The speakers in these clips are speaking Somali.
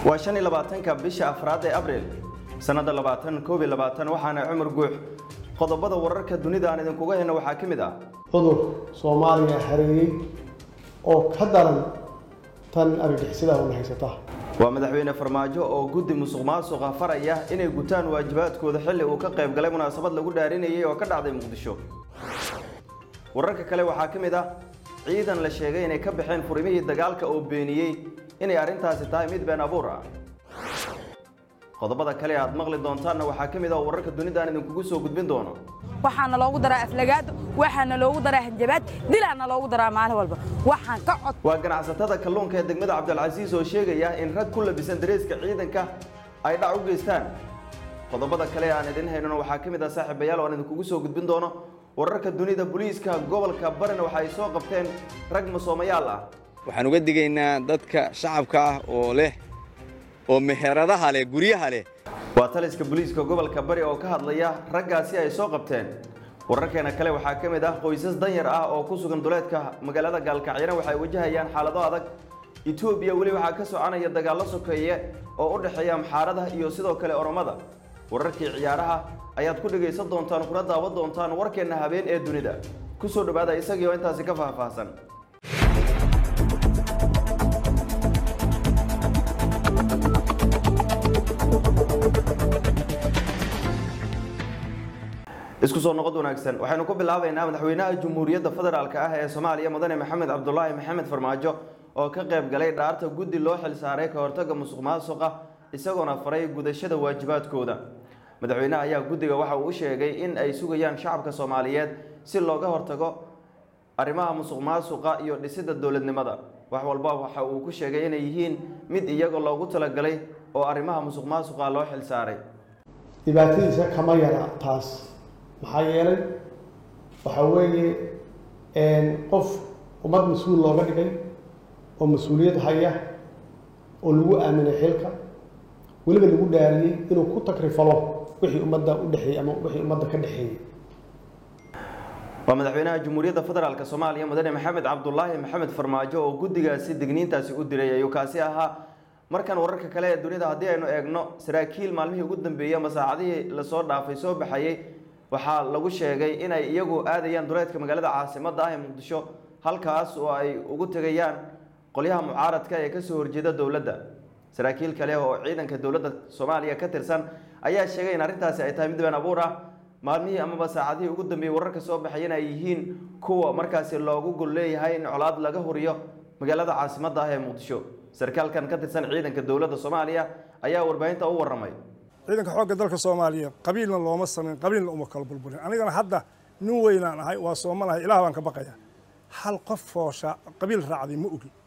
waa shan iyo labaatanka bisha afraad ee abriil sannadda labaatan koob iyo labaatan waxaana cumar guux qodobada wararka dunida aan idinkuga hayno waxaa ka mid ah cudur soomaaliya hareeyey oo ka daran tan argagixisada una haysata waa madaxweyne farmaajo oo guddi musuq maasuqa faraya inay gutaan waajibaadkooda xilli uu ka qayb galay munaasabad lagu dhaarinayay oo ka dhacday muqdisho wararka kale waxaa ka mid ah ciidan la sheegay inay ka baxeen furimihii dagaalka oo beeniyey inay arrintaasi tahay mid been abuur ah qodobada kale aad maqli doontaanna waxaa ka mid ah oo wararka dunida aan idinkugu soo gudbin doono waxaana loogu daraa aflagaado waxaana loogu daraa hanjabaad dilaana loogu daraa maalin walba waxaan ka cod waa ganacsatada kalluunka ee degmada cabdilcasiis oo sheegaya in rag ku labisan dareeska ciidanka ay dhac u geystaan qodobada kale aan idin haynona waxaa ka mid ah saaxiibayaal oo aan idinkugu soo gudbin doono wararka dunida booliiska gobolka barina waxa ay soo qabteen rag masoomayaal ah waxaan uga digaynaa dadka shacabka ah oo leh oo meheradaha leh guryaha leh waa taliska booliiska gobolka bari oo ka hadlaya raggaasi ay soo qabteen wararkeena kale waxaa ka mid ah qoysas danyar ah oo ku sugan duleedka magaalada gaalkacyana waxay wajahayaan xaalado adag etoobiya weli waxaa ka soconaya dagaallo sokeeye oo u dhexeeya amxaarada iyo sidoo kale oromada wararkii ciyaaraha ayaad ku dhegaysan doontaan kuna daawan doontaan warkeenna habeen ee dunida ku soo dhowaada isagii oo intaasi ka faahfaahsan isku soo noqod wanaagsan waxaynu ku bilaabaynaa madaxweynaha jamhuuriyadda federaalk ah ee soomaaliya mudane maxamed cabdulaahi maxamed farmaajo oo ka qayb galay dhaarta guddi loo xil saaray ka hortagga musuq maasuqa isagoona faray gudashada waajibaadkooda madaxweynaha ayaa guddiga waxa uu u sheegay in ay sugayaan shacabka soomaaliyeed si looga hortago arrimaha musuq maasuqa iyo dhisidda dowladnimada wax walba waxa uu ku sheegay inay yihiin mid iyaga loogu talagalay oo arrimaha musuq maasuqa loo xil saaray dhibaatadiisa kama yara taas maxaa yeelay waxaa weeye qof ummad mas-uul looga dhigay oo mas-uuliyad haya oo lagu aaminay xilka weliba lagu dhaariyey inuu ku takrifalo wixii ummadda u dhexeeyey ama wixii ummadda ka dhexeeyey waa madaxweynaha jamhuuriyadda federaalk soomaaliya mudane maxamed cabdulaahi maxamed farmaajo oo guddigaasi digniintaasi u diray ayuu kaasi ahaa markan wararka kale ee dunida haddii aynu eegno saraakiil maalmihii ugu dambeeyey ama saacadihii lasoo dhaafay soo baxayey waxaa lagu sheegay inay iyagu aadayaan duleedka magaalada caasimadda ah ee muqdisho halkaas oo ay ugu tegayaan qolyaha mucaaradka ee kasoo horjeeda dowladda saraakiil kale oo ciidanka dowladda soomaaliya ka tirsan ayaa sheegay in arrintaasi ay tahay mid been abuur ah maalmihii amaba saacadihii ugu dambeeyey wararka soo baxayana ay yihiin kuwa markaasi loogu gol leeyahay in colaad laga horiyo magaalada caasimadda ah ee muqdisho sarkaalkan ka tirsan ciidanka dowladda soomaaliya ayaa warbaahinta u waramay ciidanka xoogga dalka soomaaliya qabiilna looma samayn qabiilna uma kala burburin anigana hadda nin weynaan ahay waa soomanahay ilaah baan ka baqaya hal qof foosha qabiil raacday ma ogi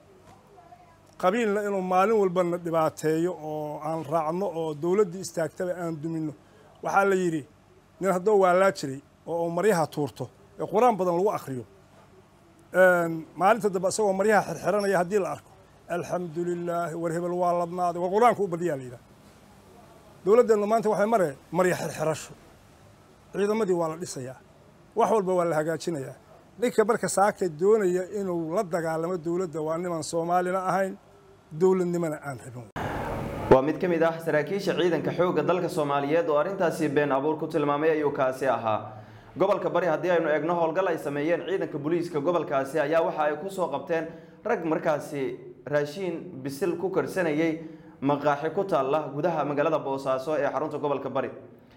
qabiilna inuu maalin walbana dhibaateeyo oo aan raacno oo dowladdii istaagtaba aan duminno waxaa la yidhi nin haddoo waalaa jiray oo uu maryaha tuurto ee qur-aan badan lagu akriyo maalinta dambe isagoo maryaha xirxiranaya haddii la arko alxamdu lilaahi war hebel waa ladnaaday war qur-aanka u badiyaa la yidhaha dowladdeennu maanta waxay mare marya xirxirasho ciidamadii waa la dhisayaa wax walba waa la hagaajinayaa ninka marka saaka doonaya inuu la dagaalamo dowladda waa niman soomaalina ahayn dowladnimona aan rabin waa mid ka mid ah saraakiisha ciidanka xoogga dalka soomaaliyeed oo arrintaasi been abuur ku tilmaamay ayuu kaasi ahaa gobolka bari haddii aynu eegno howlgal ay sameeyeen ciidanka booliiska gobolkaasi ayaa waxa ay ku soo qabteen rag markaasi raashiin bisil ku karsanayay maqaaxi ku taalla gudaha magaalada boosaaso ee xarunta gobolka bari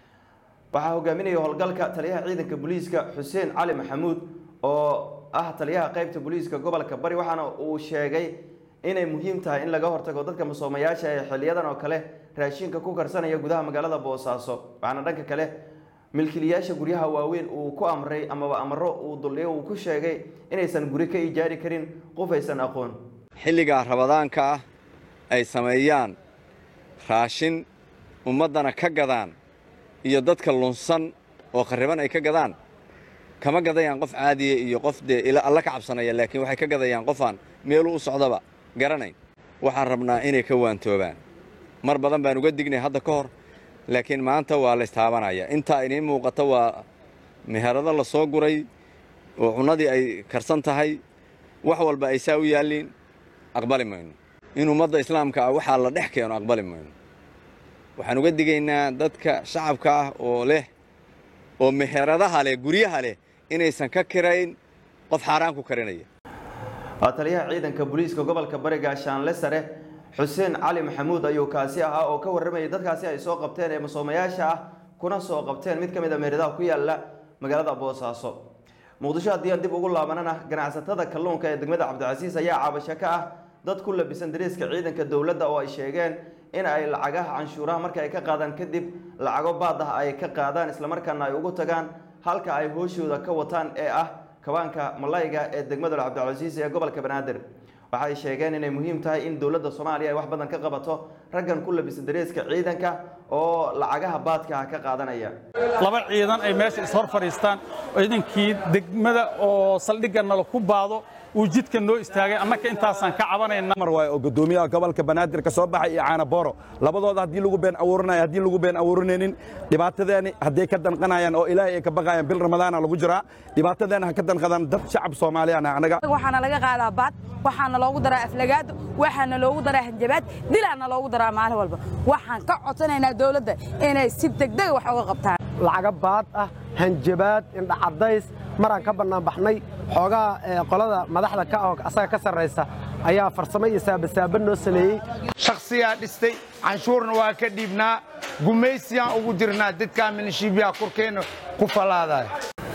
waxaa hogaaminaya howlgalka taliyaha ciidanka booliiska xuseen cali maxamuud oo ah taliyaha qeybta booliiska gobolka bari waxaana uu sheegay inay muhiim tahay in laga hortago dadka masoomayaasha ee xiliyadan oo kale raashinka ku karsanaya gudaha magaalada boosaaso waxaana dhanka kale milkiilayaasha guryaha waaweyn uu ku amray amaba amaro uu duldhigo uu ku sheegay inaysan guri ka ijaari karin qof aysan aqoon xilligaa rabadaanka ah ay sameeyaan raashin ummaddana ka gadaan iyo dadka lunsan oo kharriban ay ka gadaan kama gadayaan qof caadiya iyo qof dee ila alla ka cabsanaya laakiin waxay ka gadayaan qofaan meeluu u socdaba garanayn waxaan rabnaa inay ka waantoobaan mar badan baan uga dignay hadda ka hor laakiin maanta waa la istaabanaya intaa iniin muuqata waa meherado la soo guray oo cunnadii ay karsan tahay wax walba ay saa u yaalliin aqbali mayno in ummadda islaamka ah waxaa la dhex keeno aqbali mayno waxaan uga digaynaa dadka shacabka ah oo leh oo meheradaha leh guryaha leh inaysan ka kirayn qof xaaraan ku karinaya taliyaha ciidanka booliiska gobolka bariga shaanle sare xuseen cali maxamuud ayuu kaasi ahaa oo ka warramayay dadkaasi ay soo qabteen ee masoomayaasha ah kuna soo qabteen mid ka mid a meheradaha ku yaala magaalada boosaaso muqdisho haddii aan dib ugu laabanana ganacsatada kalluunka ee degmada cabdicasiis ayaa cabasho ka ah dad ku labisan dariiska ciidanka dowladda oo ay sheegeen in ay lacagaha canshuuraha marka ay ka qaadaan kadib lacago baad ah ay ka qaadaan islamarkaana ay ugu tagaan halka ay hooshooda ka wataan ee ah kabaanka malayga ee degmada cabdicasiis ee gobolka banaadir waxay sheegeen inay muhiim tahay in dowladda soomaaliya ay wax badan ka qabato raggan ku labisan dareeska ciidanka oo lacagaha baadka ah ka qaadanaya laba ciidan ay meesha ishor fadhiistaan ciidankii degmada oo saldhigga nala ku baado uu jidka noo istaagay annaka intaasaan ka cabanayna mar waay oo gudoomiyaha gobolka banaadir ka soo baxay iyo caana booro labadooda haddii lagu been abuuranayo haddii lagu been abuuranaynin dhibaatadeeni hadday ka danqanayaan oo ilaahay ay ka baqayaan bil ramadaana lagu jiraa dhibaatadeena ha ka danqadaan dad shacab soomaaliyaan anaga waxaana laga qaadaa baad waxaana loogu daraa aflagaado waxaana loogu daraa hanjabaad dilaana loogu daraa maalin walba waxaan ka codsanaynaa dowladda inay si degdega wax uga qabtaan lacaga baad ah hanjabaad indhacadays maraan ka bannaan baxnay xoogaa qolada madaxda ka ah asaga ka sarraysa ayaa farsamo iyo saabasaaba noo sameeyey shakhsiyaa dhistay canshuurna waa ka dhiibnaa gumaysiyaan ugu jirnaa dadkaa minishiibyaha korkeenna ku fallaadaya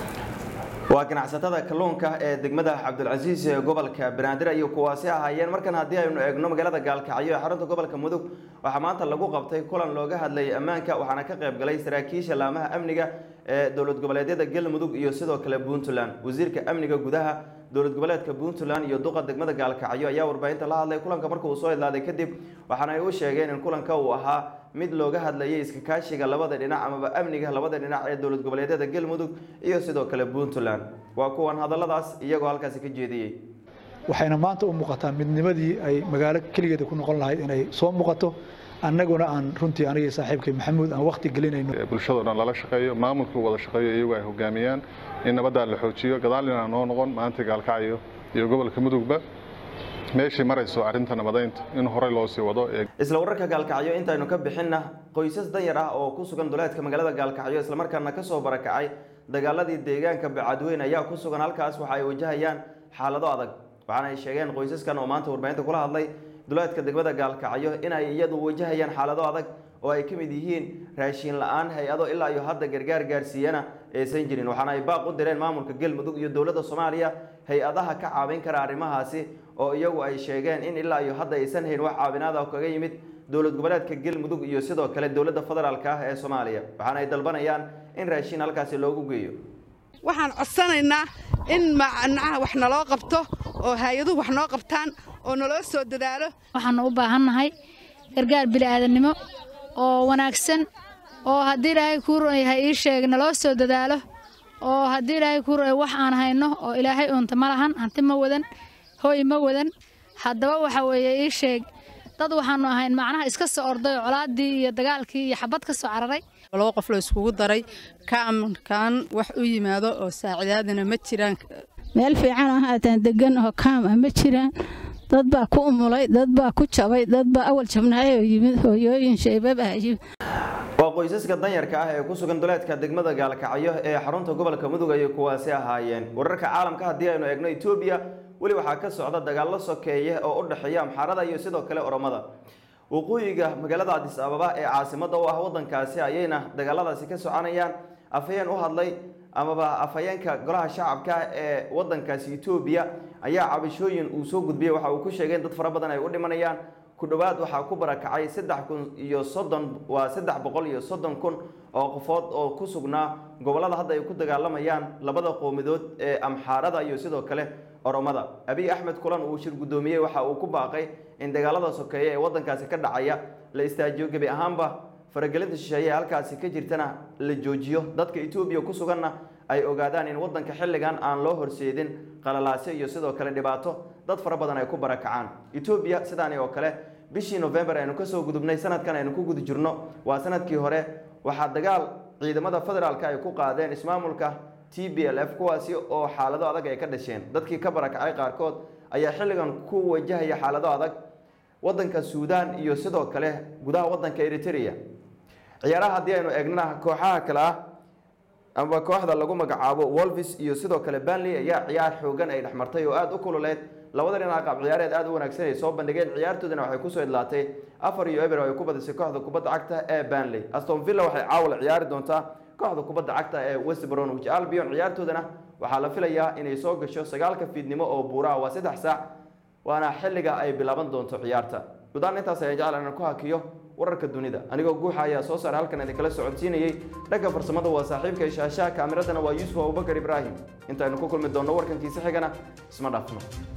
waa ganacsatada kalluunka ee degmada cabdilcasiis ee gobolka banaadir ayay kuwaasi ahaayeen markan haddii aynu eegno magaalada gaalkacyo ee xarunta gobolka mudug waxaa maanta lagu qabtay kulan looga hadlayay ammaanka waxaana ka qayb galay saraakiisha laamaha amniga ee dowlad goboleedyada galmudug iyo sidoo kale puntland wasiirka amniga gudaha dowlad goboleedka puntland iyo duqa degmada gaalkacyo ayaa warbaahinta la hadlay kulanka marka uu soo idlaaday kadib waxaana ay u sheegeen in kulanka uu ahaa mid looga hadlayay iska kaashiga labada dhinac amaba amniga labada dhinac ee dowlad goboleedyada galmudug iyo sidoo kale puntland waa kuwan hadalladaas iyagoo halkaasi ka jeediyey waxayna maanta u muuqataa midnimadii ay magaalo keligeeda ku noqon lahayd inay soo muuqato annaguna aan runtii aniga saaxiibkay maxamuud aan waqti gelinayno bulshado dhan lala shaqeeyo maamulku wada shaqeeyo iyagu ay hogaamiyaan in nabaddaa la xoojiyo gadaalina noo noqon maanta gaalkacyo iyo gobolka mudugba meeshii marayso arrinta nabadaynta in horey loo sii wado isla wararka gaalkacyo intaynu ka bixinna qoysas danyar ah oo ku sugan duleedka magaalada gaalkacyo islamarkaana kasoo barakacay dagaaladii deegaanka bacadweyn ayaa ku sugan halkaas waxa ay wajahayaan xaalado adag waxaana ay sheegeen qoysaskan oo maanta warbaahinta kula hadlay duleedka degmada gaalkacyo in ay iyadu wajahayaan xaalado adag oo ay ka mid yihiin raashiin la-aan hay-ado ilaa iyo hadda gargaar gaarsiiyana aysan jirin waxaana ay baaq u direen maamulka galmudug iyo dowladda soomaaliya hay-adaha ka caawin kara arrimahaasi oo iyagu ay sheegeen in ilaa iyo hadda aysan hayn wax caawinaada kaga yimid dowlad goboleedka galmudug iyo sidoo kale dowladda federaalka ah ee soomaaliya waxaana ay dalbanayaan in raashiin halkaasi loogu geeyo waxaan codsanaynaa in macnaha wax naloo qabto oo hay-aduhu wax noo qabtaan oo naloo soo dadaalo waxaanu u baahannahay gargaar bini'aadannimo oo wanaagsan oo haddii ilaahay kuu yahay ii sheeg naloo soo dadaalo oo haddii ilaahay kuu ru'ay wax aan hayno oo ilaahay uunta ma lahan hanti ma wadan hooy ma wadan haddaba waxa weeye ii sheeg dad waxaanu ahayn macnaha iska soo orday oo colaaddii iyo dagaalkii iyo xabad ka soo cararay laba qof la iskugu daray kaamkan wax u yimaado oo saacidaadana ma jiraan meel fiican oo haataan degan oo kaam ah ma jiraan dad baa ku umulay dad baa ku jabay dad baa awal jabnaayoo yimid hooyooyin shaybab ah yimid waa qoysaska danyarka ah ee ku sugan duleedka degmada gaalkacyo ee xarunta gobolka mudug ayay kuwaasi ahaayeen wararka caalamka haddii aynu eegno etoobiya weli waxaa ka socda dagaallo sokeeye oo u dhexeeya amxaarada iyo sidoo kale oromada waqooyiga magaalada adis ababa ee caasimada u ah wadankaasi ayayna dagaaladaasi ka soconayaan afhayeen u hadlay amaba afhayeenka golaha shacabka ee wadankaasi etoobiya ayaa cabashooyin uu soo gudbiyey waxa uu ku sheegay in dad fara badan ay u dhimanayaan ku dhowaad waxaa ku barakacay saddex kun iyo soddon waa saddex boqol iyo soddon kun oo qofood oo ku sugnaa gobollada hadda ay ku dagaalamayaan labada qowmidood ee amxaarada iyo sidoo kale oromada abiy axmed kulan uu shir guddoomiyey waxa uu ku baaqay in dagaalada sokeeye ee waddankaasi ka dhacaya la istaajiyo gebi ahaanba faragelinta shisheeye ee halkaasi ka jirtana la joojiyo dadka etoobiya ku suganna ay ogaadaan in waddanka xilligan aan loo horseedin qalalaasyo iyo sidoo kale dhibaato dad fara badan ay ku barakacaan etoobiya sidaani oo kale bishii november aynu kasoo gudubnay sanadkan aynu ku guda jirno waa sanadkii hore waxaa dagaal ciidamada federaalka ay ku qaadeen ismaamulka t b l f kuwaasi oo xaalado adag ay ka dhasheen dadkii ka barakacay qaarkood ayaa xilligan ku wajahaya xaalado adag wadanka suudaan iyo sidoo kale gudaha wadanka eritrea ciyaaraha haddii aynu eegnana kooxaha kale ah ama kooxda lagu magacaabo wolvis iyo sidoo kale banley ayaa ciyaar xoogan ay dhexmartay oo aada u kululeed labada dhinac qaab ciyaareed aada u wanaagsan ay soo bandhigeen ciyaartoodana waxay kusoo idlaatay afar iyo eber oo ay ku badisay kooxda kubadda cagta ee banley aston villa waxay caawal ciyaari doontaa kooxda kubadda cagta ee west bromwich albion ciyaartoodana waxaa la filayaa inay soo gasho sagaalka fiidnimo oo buuraha waa saddex saac waana xilliga ay bilaaban doonto ciyaarta gudahaan intaas ayaan jecel inaan ku hakiyo wararka dunida anigoo guuxa ayaa soo saaray halkan idinkala socodsiinayey dhanka farsamada waa saaxiibka ishaashaha kaamiradana waa yuusuf abubakar ibraahim intaaynu ku kulmi doonno warkankiisa xigana isma dhaafno